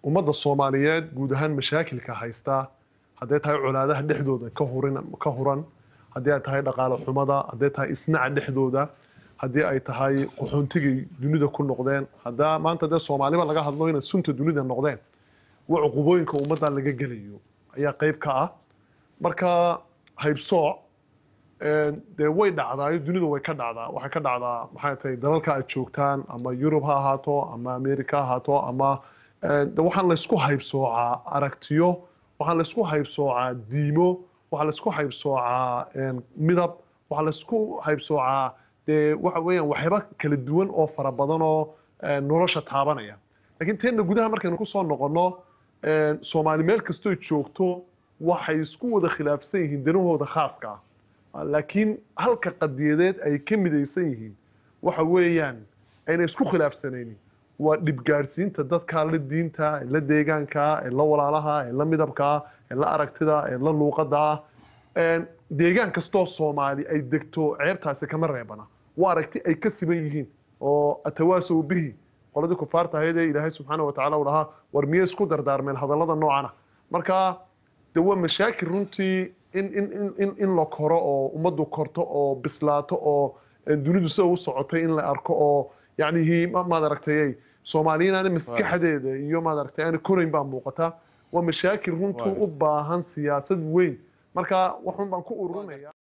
ummadda soomaaliyeed guud ahaan mashaakilka haysta hadday tahay colaadaha dhexdooda ka hurin ka huran haddii ay tahay dhaqaale xumada hadday tahay isnaca dhexdooda haddii ay tahay qaxoontigay dunida ku noqdeen haddaa maanta dee soomaaliba laga hadlo inay sunta dunida noqdeen wa cuqubooyinka ummadda laga gelayo ayaa qayb ka ah marka haybsooc dee way dhacdaayo dunidu way ka dhacdaa waxay ka dhacdaa maxay tahay dalalka aad joogtaan ama yurub ha ahaato ama america ha ahaato ama de waxaan laysku haybsoocaa aragtiyo waxaa laysku haybsoocaa diimo waxaa laysku haybsoocaa midab waxaa laysku haybsoocaa dee waxa weeyaan waxyaaba kala duwan oo fara badan oo nolosha taabanaya laakiin teenna gudaha markaynu kusoo noqonno soomaali meel kastoo joogto waxay isku wada khilaafsan yihiin danahooda khaaska ah laakiin halka qadiyadeed ay ka midaysan yihiin waxa weeyaan ayna isku khilaafsanaynin waa dhibgaadhsiinta dadka la diinta ee la deegaanka ee la walaalaha ee la midabka ee la aragtida ee la luuqada deegaan kastoo soomaali ay degto ceebtaasi kama reebana waa aragti ay ka siman yihiin oo atawaasow bihi qoladii kufaarta ahayd ee ilaahay subxaana watacaala uu dhahaa war miyay isku dardaarmeen hadallada noocana marka de waa mashaakil runtii in in in in in la koro oo ummaddu korto oo bislaato oo dunidu sida u socotay in la arko oo yacnihi maad aragtay soomaaliyiin aana maskaxdeeda iyo maad aragtay aana korayn baa muuqata waa mashaakil runtii u baahan siyaasad weyn marka waxun baan ku ururinaya